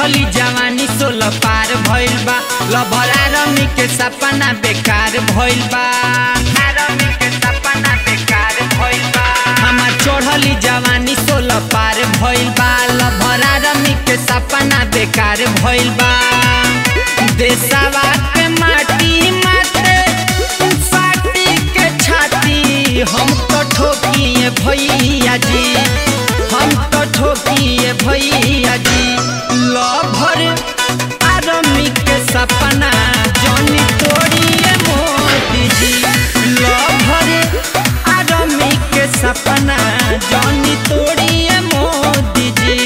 चढ़ली जवानी सोलह पार भइल बा लभरा रमी के सपना बेकार भइल बा रमी के सपना बेकार भइल बा हमार चढ़ली जवानी सोलह पार भइल बा लभरा रमी के सपना बेकार भइल बा देशवा के माटी माते फाटी के छाती हम तो ठोकिए भैया जी हम तो ठोकिए भैया जी लभर आरमी के सपना जनी तोड़िए मोदी जी लभर आरमी के सपना जनी तोड़िए मोदी जी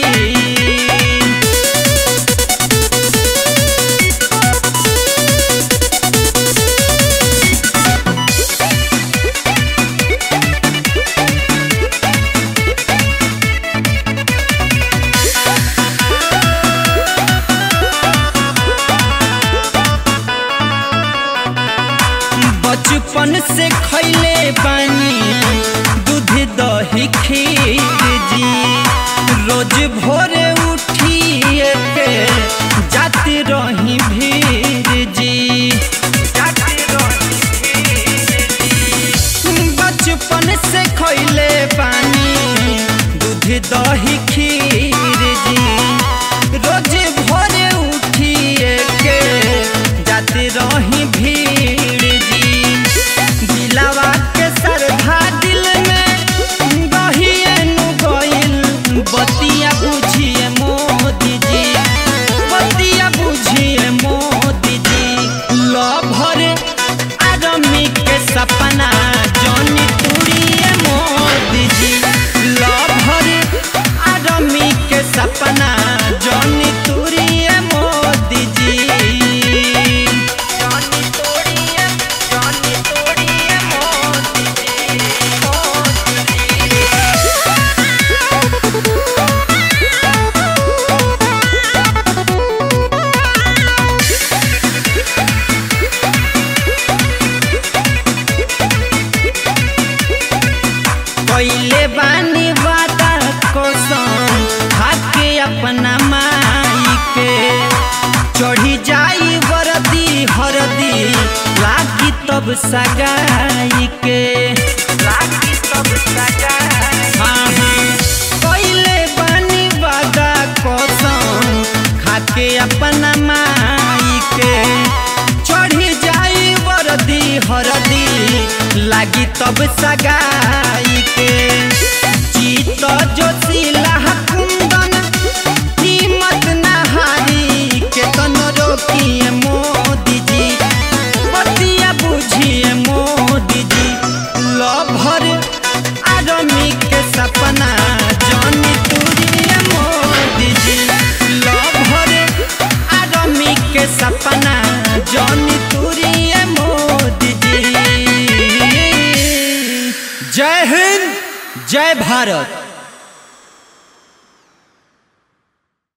बचपन से खैले बानी दूध दही खीर जी रोज भोरे उठिए के जाती रही भीर जी बचपन से खैले बानी दूध दही खीर जी रोज भोरे उठिए के जाती रही भीड़ जी दिलावा के सरधा दिल में गहिए नु गइल बतिया बुझिए मोदी जी बतिया बुझिए मोदी जी लभर आदमी के सपना जनी तुरिए मोदी जी लभर आदमी के सपना जनी तुरिए मोदी जी जनी तुरिए जनी तुरिए मोदी जी मोदी जी कैले बानी वादा कसम खाके अपना माई के चढ़ी जाई वरदी हरदी लागी तब सगाई के लागी तब सगाई हाँ हाँ कैले बानी वादा कसम खाके अपना माई के चढ़ी जाई वरदी हरदी लागी तब सगाई के जीत जोशीला कुंदन कीमत नहारी के तन रोकिए मोदी जी बतिया बुझिए मोदी जी लभर आदमी के सपना जनी तुरिए मोदी जी लभर आदमी के सपना जनी तुरिए मोदी जी जय हिंद जय भारत